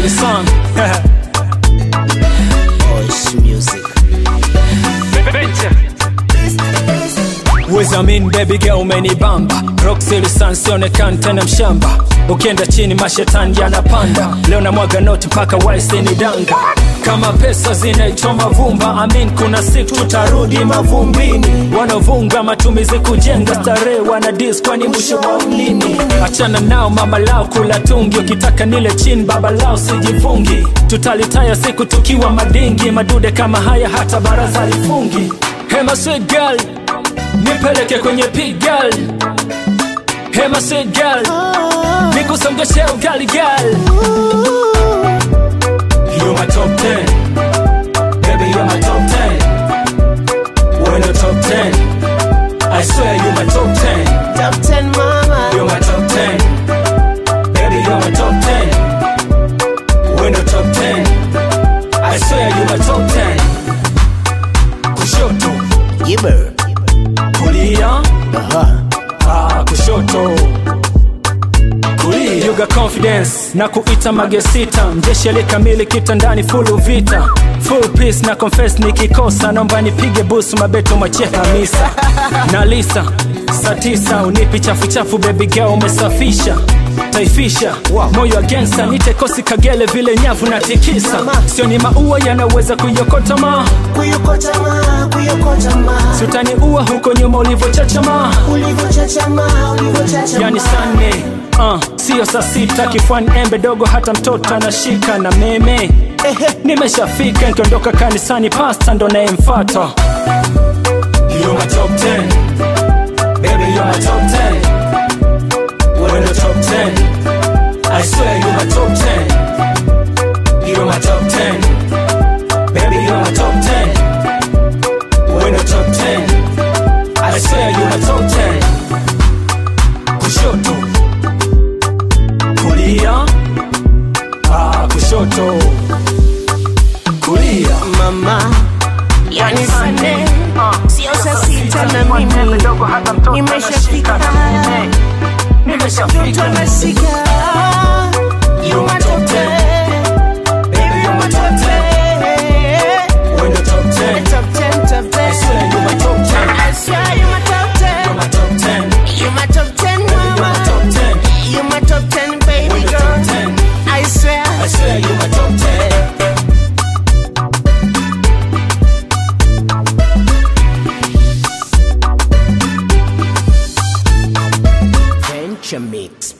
song Voice music. Wezamin baby girl umenibamba Roxy lisansionekani tena mshamba Ukienda chini mashetani yanapanda Leo na mwaga noti mpaka waisi ni danga kama pesa zinaichoma vumba amin kuna siku tutarudi mavumbini wanaovunga matumizi kujenga starehe wana dis kwani mwisho wa mlini achana nao mama lao kula tungi ukitaka nile chini baba lao sijivungi tutalitaya siku tukiwa madingi madude kama haya hata baraza lifungi hema sweet girl nipeleke kwenye pigal hema sweet girl nikusongeshe ugali girl You're my top 10 Baby, you're my top 10 We're in the top 10 I swear you're my top 10 Top 10 mama. You're my top 10 Baby, you're my top 10 We're in the top 10 I swear you're my top 10 Kushoto, Gibber. kulia Aha. Ah, kushoto kulia. You got confidence na kuita magesita mjeshele kamili kitandani full vita full peace na confess nikikosa naomba nipige busu mabeto machie hamisa na lisa saa tisa unipi chafu chafu baby girl umesafisha taifisha moyo agensa nite kosi kagele vile nyavu na tikisa sio ni maua yanaweza kuiokota ma Kuyokota ma, kuyokota ma. sutani ua huko nyuma ulivyochachama Ulivyochachama, ulivyochachama. yani sane uh, sio saa sita kifuani embe dogo hata mtoto anashika na meme nimeshafika nkiondoka kanisani pasta ndo nayemfata You're my top 10. Baby, you're my top 10. We're in the top 10. I swear you're my top 10. You're my top 10. Baby, you're my top 10. We're in the top 10. I swear you're my top 10. Kushoto. Kulia. Ah, kushoto. Kulia. Mama. Yani sane. Sio saa sita na mimi. Nimeshafika. Mtoto anashika. You my top 10. Baby, you my top 10. We're in the top 10. Top 10, top 10. I swear you're my top 10. I swear you my top 10. You're my top 10. You my top 10, You're my mama. top 10. You my top 10, baby We're in the girl. top 10. I swear. I swear you're my top 10. Venture Mix.